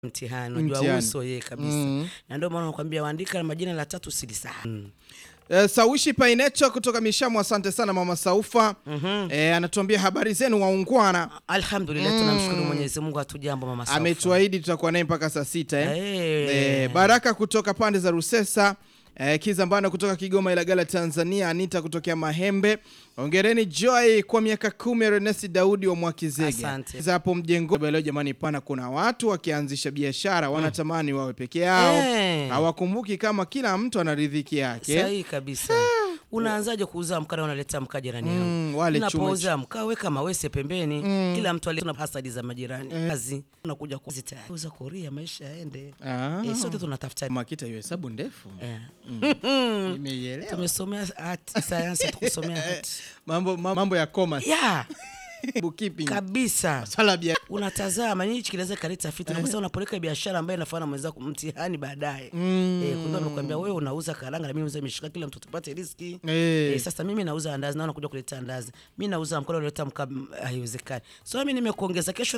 mtihani unajua Mtihani. uso yeye kabisa na ndio maana nakwambia waandika majina la tatu silisahau Eh, Sawishi Painecho kutoka Mishamu, asante sana mama Saufa. Eh, anatuambia habari zenu waungwana. alhamdulillah tunamshukuru mwenyezi mungu hatujambo mama Saufa. Ametuahidi tutakuwa naye mpaka saa sita eh. Eh. Eh, Baraka kutoka pande za Rusesa eh, Kizambano kutoka Kigoma Ilagala Tanzania, Anita kutokea Mahembe. Ongereni Joy kwa miaka kumi, Ernest Daudi wa Mwakizege. Asante. Sasa hapo mjengo leo, jamani, pana kuna watu wakianzisha biashara wanatamani wawe peke yao, Eh. hawakumbuki kama kila mtu ana riziki yake. sahihi kabisa unaanzaje kuuza mkaa na unaleta mkaa jirani yangu Mm, wale chuma unapouza mkaa weka mawese pembeni kila mtu alina hasadi za majirani kazi unakuja kuzi tayari uza koria maisha yaende Ah. eh, sote tunatafuta Makita hiyo hesabu ndefu. eh. Nimeielewa. tumesomea hati sayansi tukusomea hati Mambo mambo ya commerce, ya bookkeeping. kabisa Swala bia unatazama nini hichi kinaweza kaleta fitna kwa sababu unapeleka biashara ambayo inafanya na mwenzako mtihani baadaye eh, kuna amekwambia wewe unauza karanga na mimi nauza mishika kila mtu tupate riski Eh. Eh, sasa mimi nauza andazi naona kuja kuleta andazi mi nauza mkono naleta mkaa haiwezekani so mimi nimekuongeza kesho